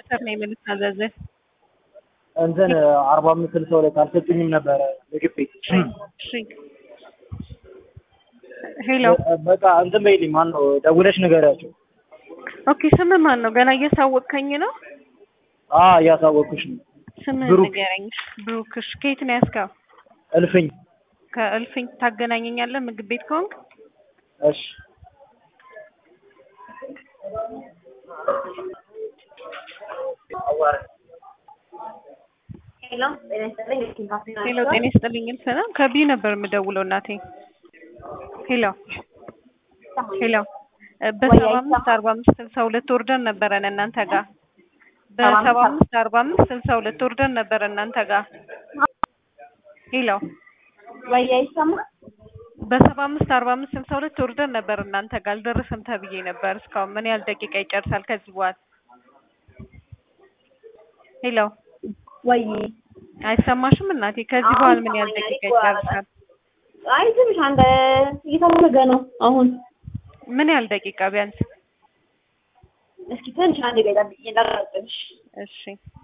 ሰር ነው የምንታዘዝህ? እንትን አርባ አምስት ስልሳ ሁለት አልሰጡኝም ነበረ ምግብ ቤት። እሺ ሄሎ በቃ እንትን በይልኝ ማን ነው ደውለሽ ንገሪያቸው። ኦኬ ስምህ ማን ነው? ገና እያሳወቅከኝ ነው? አ እያሳወቅኩሽ ነው። ስምህ ብሩክ። ንገረኝ። ብሩክ። እሺ ከየት ነው ያስካው? እልፍኝ። ከእልፍኝ ታገናኘኛለህ ምግብ ቤት ከሆንክ? እሺ ሄሎ ጤና ይስጥልኝ። የኪን ካፌ ነው ሄሎ ያልኩት። ጤና ይስጥልኝ እልፍና ከቢዩ ነበር የምደውለው እናቴ። ሄሎ ሄሎ እ በሰባ አምስት አርባ አምስት ስልሳ ሁለት ወርደን ነበረን እናንተ ጋር በሰባ አምስት አርባ አምስት ስልሳ ሁለት ወርደን ነበረ እናንተ ጋር ሄሎ ወይ አይሰማም? በሰባ አምስት አርባ አምስት ስልሳ ሁለት ወርደን ነበር እናንተ ጋር አልደረሰም ተብዬ ነበር። እስካሁን ምን ያህል ደቂቃ ይጨርሳል ከዚህ በኋላ? ሄሎ ወይ አይሰማሽም እናቴ? ከዚህ በኋላ ምን ያህል ደቂቃ ይጨርሳል? አይ ትንሽ አንድ እየተመገ ነው አሁን። ምን ያህል ደቂቃ ቢያንስ? እስኪ ትንሽ አንድ ጋር ጠብቂኝ እንዳላረጥብሽ። እሺ